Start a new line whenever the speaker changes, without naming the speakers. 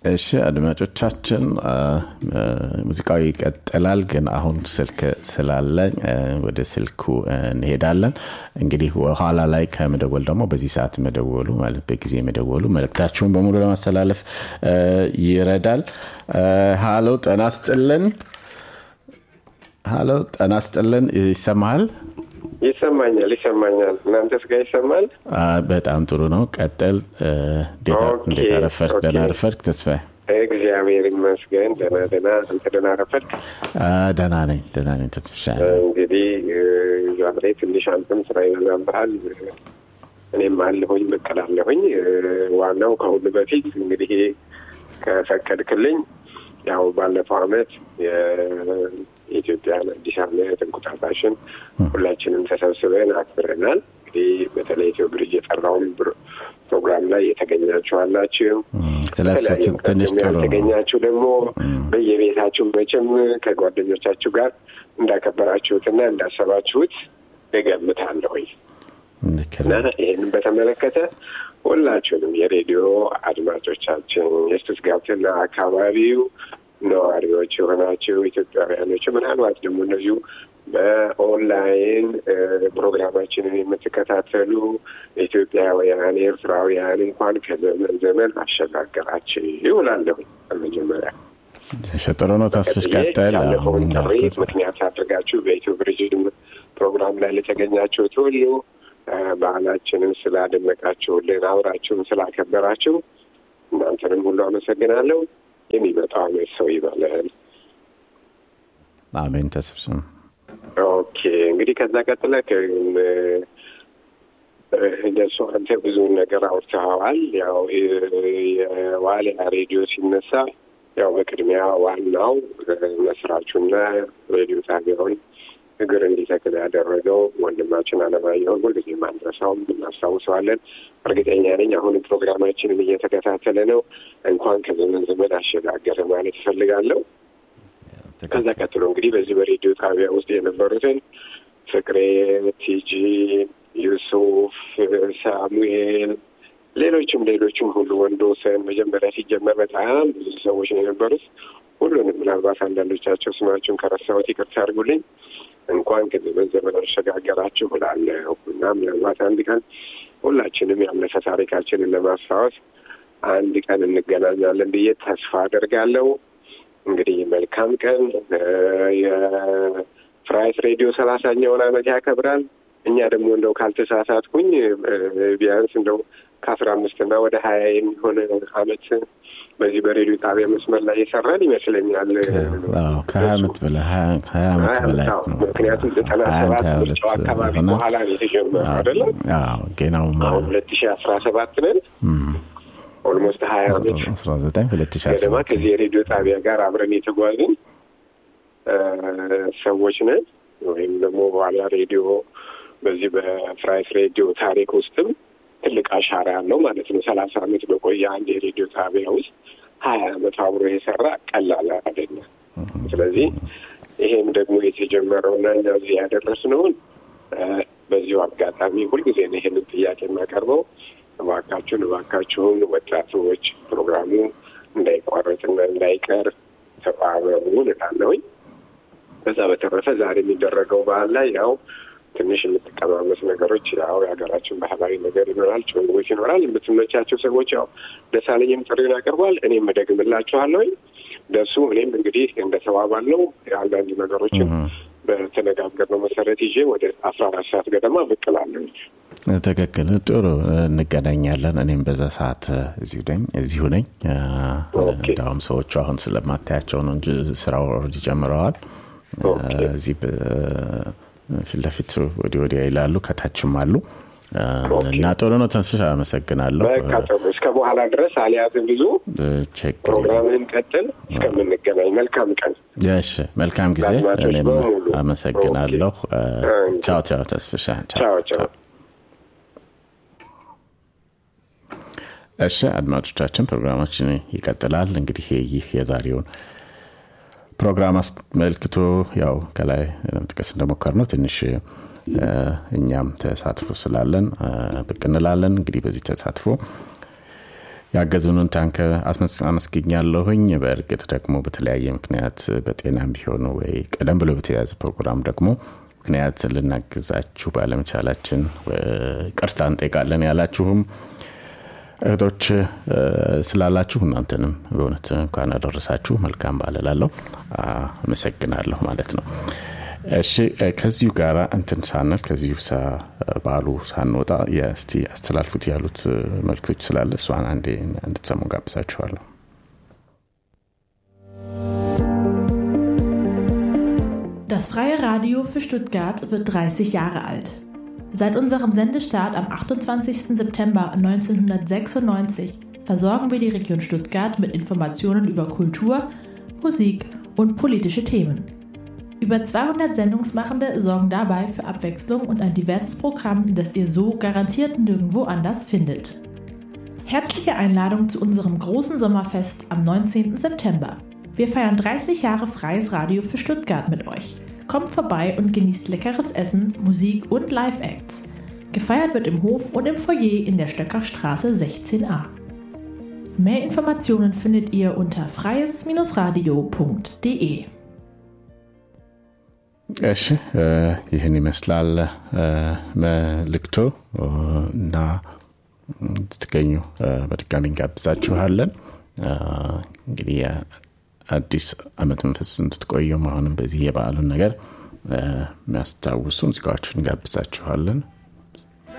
እሺ አድማጮቻችን ሙዚቃው ይቀጥላል ግን አሁን ስልክ ስላለኝ ወደ ስልኩ እንሄዳለን እንግዲህ ኋላ ላይ ከመደወል ደግሞ በዚህ ሰዓት መደወሉ ማለት በጊዜ መደወሉ መልእክታችሁን በሙሉ ለማስተላለፍ ይረዳል ሀሎ ጠና ስጥልን ሀሎ ጠና ስጥልን ይሰማሃል
ይሰማኛል ይሰማኛል እናንተስ ጋር ይሰማል
በጣም ጥሩ ነው ቀጠል እንዴት አረፈድክ ደህና አረፈድክ ተስፋ
እግዚአብሔር ይመስገን ደህና ደህና አንተ ደህና አረፈድክ
ደህና ነኝ ደህና ነኝ ተስፍሻ
እንግዲህ ዛሬ ትንሽ አንተም ስራ ይበዛብሃል እኔም አለሁኝ መቀላለሁኝ ዋናው ከሁሉ በፊት እንግዲህ ከፈቀድክልኝ ያው ባለፈው አመት የኢትዮጵያን አዲስ አመት እንቁጣጣሽን ሁላችንም ተሰብስበን አክብረናል። እንግዲህ በተለይ ኢትዮ ብርጅ የጠራውን ፕሮግራም ላይ የተገኛችሁ አላችሁ።
ትንሽ ጥሩ
ያልተገኛችሁ ደግሞ በየቤታችሁ መቼም ከጓደኞቻችሁ ጋር እንዳከበራችሁትና እንዳሰባችሁት እገምታለሁኝ እና ይህንን በተመለከተ ሁላችሁንም የሬዲዮ አድማጮቻችን የስቱትጋርትና አካባቢው ነዋሪዎች የሆናችሁ ኢትዮጵያውያኖች ምናልባት ደግሞ እነዚሁ በኦንላይን ፕሮግራማችንን የምትከታተሉ ኢትዮጵያውያን፣ ኤርትራውያን እንኳን ከዘመን ዘመን አሸጋገራችሁ ይውላለሁ። በመጀመሪያ
ጥሩ ነው። ተስፍሽ ቀጠል
ያለፈውን ጥሪ ምክንያት አድርጋችሁ በኢትዮ ብርጅድ ፕሮግራም ላይ ለተገኛችሁት ሁሉ ባህላችንን ስላደመቃችሁልን አብራችሁን ስላከበራችሁ እናንተንም ሁሉ አመሰግናለሁ። የሚመጣው አመት ሰው ይበለን።
አሜን። ተስብስም
ኦኬ። እንግዲህ ከዛ ቀጥለ እንደሱ አንተ ብዙውን ነገር አውርተኸዋል። ያው የዋልያ ሬዲዮ ሲነሳ ያው በቅድሚያ ዋናው መስራቹና ሬዲዮ ጣቢያውን እግር እንዲተክል ያደረገው ወንድማችን አለማየሁን ሁልጊዜ ማንረሳውም እናስታውሰዋለን። እርግጠኛ ነኝ አሁንም ፕሮግራማችንን እየተከታተለ ነው። እንኳን ከዘመን ዘመን አሸጋገረ ማለት እፈልጋለሁ። ከዛ ቀጥሎ እንግዲህ በዚህ በሬዲዮ ጣቢያ ውስጥ የነበሩትን ፍቅሬ፣ ቲጂ፣ ዩሱፍ፣ ሳሙኤል፣ ሌሎችም ሌሎችም ሁሉ ወንዶሰን መጀመሪያ ሲጀመር በጣም ብዙ ሰዎች ነው የነበሩት። ሁሉንም ምናልባት አንዳንዶቻቸው ስማችሁን ከረሳሁት ይቅርታ አድርጉልኝ። እንኳን ከዘመን ዘመን አሸጋገራችሁ እላለሁ እና ምናልባት አንድ ቀን ሁላችንም ያለፈ ታሪካችንን ለማስታወስ አንድ ቀን እንገናኛለን ብዬ ተስፋ አደርጋለሁ። እንግዲህ መልካም ቀን። የፍራይስ ሬዲዮ ሰላሳኛውን ዓመት ያከብራል። እኛ ደግሞ እንደው ካልተሳሳትኩኝ ቢያንስ እንደው ከአስራ አምስትና ወደ ሀያ የሚሆን አመት በዚህ በሬዲዮ ጣቢያ መስመር ላይ የሰራን ይመስለኛል።
ከሀያ አመት በላይ ሀያ አመት በላይ
ምክንያቱም ዘጠና ሰባት ምርጫው አካባቢ በኋላ ነው የተጀመረው አይደለም?
ጌናው
አሁን ሁለት ሺ አስራ ሰባት ነን። ኦልሞስት ሀያ አመት
አስራ ዘጠኝ ሁለት ሺ
ገደማ ከዚህ የሬዲዮ ጣቢያ ጋር አብረን የተጓዝን ሰዎች ነን። ወይም ደግሞ በኋላ ሬዲዮ በዚህ በፍራይስ ሬዲዮ ታሪክ ውስጥም ትልቅ አሻራ ያለው ማለት ነው። ሰላሳ አመት በቆየ አንድ የሬዲዮ ጣቢያ ውስጥ ሀያ አመት አብሮ የሰራ ቀላል አይደለም። ስለዚህ ይሄም ደግሞ የተጀመረውና እኛ እዚህ ያደረስነውን በዚሁ አጋጣሚ ሁልጊዜ ነው ይሄንን ጥያቄ የማቀርበው። እባካችሁን እባካችሁን ወጣቶች ፕሮግራሙ እንዳይቋረጥና እንዳይቀር ተባበሩ እላለሁኝ። በዛ በተረፈ ዛሬ የሚደረገው በዓል ላይ ያው ትንሽ የምትቀማመስ ነገሮች ያው የሀገራችን ባህላዊ ነገር ይኖራል፣ ጭውውት ይኖራል። የምትመቻቸው ሰዎች ያው ደሳለኝም ጥሪውን ያቀርቧል። እኔም እደግምላችኋለሁኝ። ደሱ እኔም እንግዲህ እንደተባባል ነው አንዳንድ ነገሮችን በተነጋገርነው መሰረት ይዤ ወደ አስራ አራት ሰዓት ገደማ ብቅ እላለሁ።
ትክክል። ጥሩ እንገናኛለን። እኔም በዛ ሰዓት እዚሁ ነኝ እዚሁ ነኝ። እንዲሁም ሰዎቹ አሁን ስለማታያቸው ነው እንጂ ስራው ኦልሬዲ ጀምረዋል። እዚህ ፊት ለፊት ወዲህ ወዲያ ይላሉ፣ ከታችም አሉ እና ጥሩ ነው። ተንስሽ አመሰግናለሁ።
እስከ በኋላ ድረስ አልያዝም ብዙ ፕሮግራምህን ቀጥል። እስከምንገናኝ መልካም ቀን።
እሺ፣ መልካም ጊዜ። እኔም አመሰግናለሁ። ቻው ቻው። ተስፍሻ
ቻው ቻው።
እሺ አድማጮቻችን ፕሮግራማችን ይቀጥላል። እንግዲህ ይህ የዛሬውን ፕሮግራም አስመልክቶ ያው ከላይ ለመጥቀስ እንደሞከር ነው ትንሽ እኛም ተሳትፎ ስላለን ብቅ እንላለን። እንግዲህ በዚህ ተሳትፎ ያገዙንን ታንክ አመስግኛለሁኝ። በእርግጥ ደግሞ በተለያየ ምክንያት በጤናም ቢሆን ወይ ቀደም ብሎ በተያያዘ ፕሮግራም ደግሞ ምክንያት ልናግዛችሁ ባለመቻላችን ቅርታ እንጠይቃለን ያላችሁም እህቶች ስላላችሁ እናንተንም በእውነት እንኳን አደረሳችሁ መልካም ባለላለሁ አመሰግናለሁ ማለት ነው። እሺ ከዚሁ ጋር እንትን ሳንል ከዚሁ በዓሉ ሳንወጣ የስቲ አስተላልፉት ያሉት መልክቶች ስላለ እሷን አንዴ እንድትሰሙ ጋብዛችኋለሁ።
Das Freie Radio für Stuttgart wird 30 Jahre alt. Seit unserem Sendestart am 28. September 1996 versorgen wir die Region Stuttgart mit Informationen über Kultur, Musik und politische Themen. Über 200 Sendungsmachende sorgen dabei für Abwechslung und ein diverses Programm, das ihr so garantiert nirgendwo anders findet. Herzliche Einladung zu unserem großen Sommerfest am 19. September. Wir feiern 30 Jahre freies Radio für Stuttgart mit euch. Kommt vorbei und genießt leckeres Essen, Musik und Live-Acts. Gefeiert wird im Hof und im Foyer in der Stöckerstraße 16a. Mehr Informationen findet ihr unter freies-radio.de.
እሺ ይህን ይመስላል መልእክቶ እና እንድትገኙ በድጋሚ እንጋብዛችኋለን። እንግዲህ አዲስ አመት መንፈስ እንድትቆየው አሁንም በዚህ የበዓሉን ነገር የሚያስታውሱ ሙዚቃዎችን እንጋብዛችኋለን።